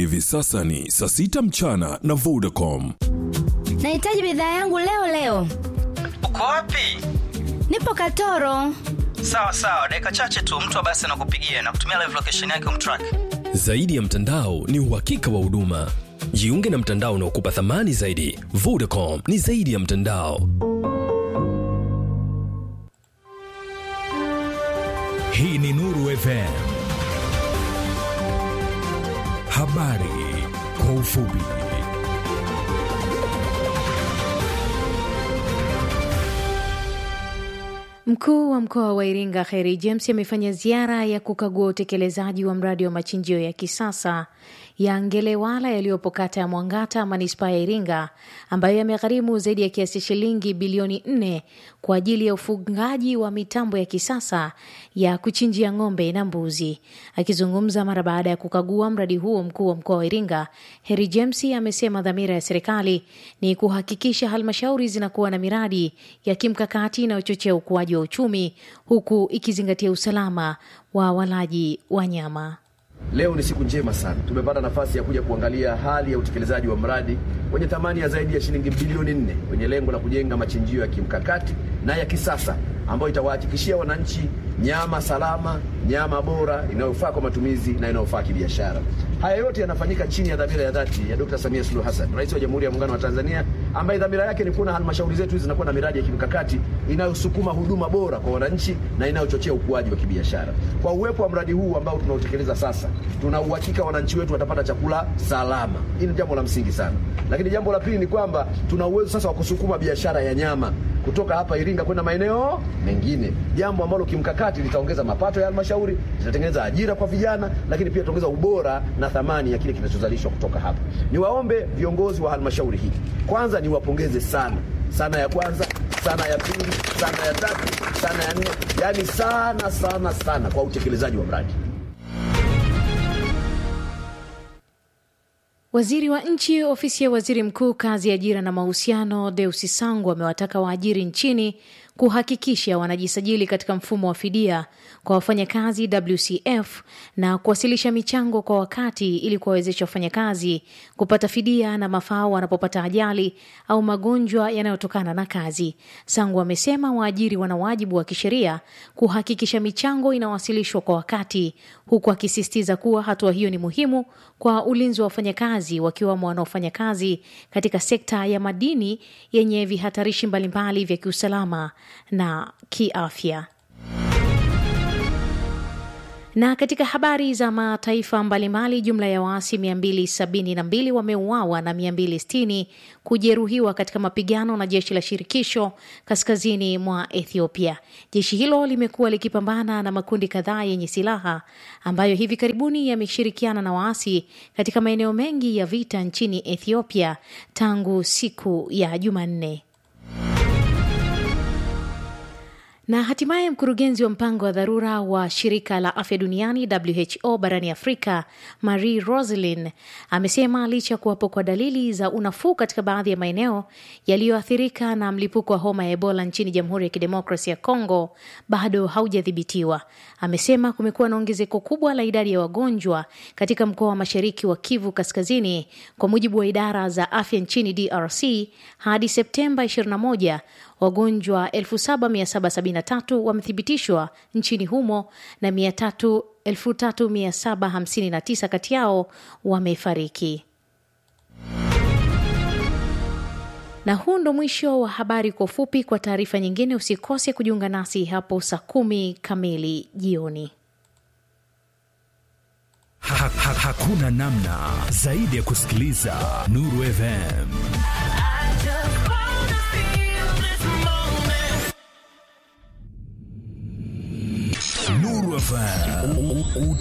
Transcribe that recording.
Hivi sasa ni saa sita mchana na Vodacom. Nahitaji bidhaa yangu leo leo. Uko wapi? Nipo Katoro. Sawa sawa, dakika chache tu mtu wa basi anakupigia na kutumia live location yake umtrack. Zaidi ya mtandao ni uhakika wa huduma. Jiunge na mtandao unaokupa thamani zaidi. Vodacom ni zaidi ya mtandao. Hii ni Nuru FM. Habari kwa ufupi. Mkuu wa mkoa wa Iringa Kheri James amefanya ziara ya kukagua utekelezaji wa mradi wa machinjio ya kisasa ya Ngelewala yaliyopo kata ya Mwangata manispaa ya Iringa ambayo yamegharimu zaidi ya kiasi shilingi bilioni nne kwa ajili ya ufungaji wa mitambo ya kisasa ya kuchinjia ng'ombe na mbuzi. Akizungumza mara baada ya kukagua mradi huo, mkuu wa mkoa wa Iringa Heri James amesema dhamira ya serikali ni kuhakikisha halmashauri zinakuwa na miradi ya kimkakati inayochochea ukuaji wa uchumi huku ikizingatia usalama wa walaji wa nyama. Leo ni siku njema sana, tumepata nafasi ya kuja kuangalia hali ya utekelezaji wa mradi wenye thamani ya zaidi ya shilingi bilioni nne wenye lengo la kujenga machinjio ya kimkakati na ya kisasa ambayo itawahakikishia wananchi nyama salama, nyama bora inayofaa kwa matumizi na inayofaa kibiashara. Haya yote yanafanyika chini ya dhamira ya dhati ya Dr. Samia Suluhu Hassan, Rais wa Jamhuri ya Muungano wa Tanzania, ambaye dhamira yake ni kuona halmashauri zetu hizi zinakuwa na miradi ya kimkakati inayosukuma huduma bora kwa wananchi na inayochochea ukuaji wa kibiashara. Kwa uwepo wa mradi huu ambao tunautekeleza sasa, tuna uhakika wananchi wetu watapata chakula salama. Hili ni jambo la msingi sana, lakini jambo la pili ni kwamba tuna uwezo sasa wa kusukuma biashara ya nyama kutoka hapa Iringa kwenda maeneo mengine, jambo ambalo kimkakati litaongeza mapato ya halmashauri, litatengeneza ajira kwa vijana, lakini pia litaongeza ubora na thamani ya kile kinachozalishwa kutoka hapa. Niwaombe viongozi wa halmashauri hii, kwanza niwapongeze sana sana, ya kwanza sana, ya pili sana, ya tatu sana, ya nne, yaani sana sana sana kwa utekelezaji wa mradi. Waziri wa nchi ofisi ya waziri mkuu kazi, ajira na mahusiano, Deusi Sangu amewataka waajiri nchini kuhakikisha wanajisajili katika mfumo wa fidia kwa wafanyakazi WCF na kuwasilisha michango kwa wakati ili kuwawezesha wafanyakazi kupata fidia na mafao wanapopata ajali au magonjwa yanayotokana na kazi. Sangu amesema waajiri wana wajibu wa kisheria kuhakikisha michango inawasilishwa kwa wakati, huku akisisitiza kuwa hatua hiyo ni muhimu kwa ulinzi wa wafanyakazi wakiwemo wanaofanya kazi katika sekta ya madini yenye vihatarishi mbalimbali vya kiusalama na kiafya. Na katika habari za mataifa mbalimbali, jumla ya waasi 272 wameuawa na 260 kujeruhiwa katika mapigano na jeshi la shirikisho kaskazini mwa Ethiopia. Jeshi hilo limekuwa likipambana na makundi kadhaa yenye silaha ambayo hivi karibuni yameshirikiana na waasi katika maeneo mengi ya vita nchini Ethiopia tangu siku ya Jumanne. Na hatimaye mkurugenzi wa mpango wa dharura wa shirika la afya duniani WHO barani Afrika, Marie Roselin amesema licha ya kuwapo kwa dalili za unafuu katika baadhi ya maeneo yaliyoathirika na mlipuko wa homa ya Ebola nchini Jamhuri ya Kidemokrasia ya Kongo bado haujadhibitiwa. Amesema kumekuwa na ongezeko kubwa la idadi ya wagonjwa katika mkoa wa mashariki wa Kivu Kaskazini. Kwa mujibu wa idara za afya nchini DRC, hadi Septemba 21 wagonjwa 7773 wamethibitishwa nchini humo na 3759 kati yao wamefariki. Na huu ndo mwisho wa habari kwa ufupi. Kwa taarifa nyingine, usikose kujiunga nasi hapo saa kumi kamili jioni. Ha, ha, hakuna namna zaidi ya kusikiliza Nuru FM. Nuru FM.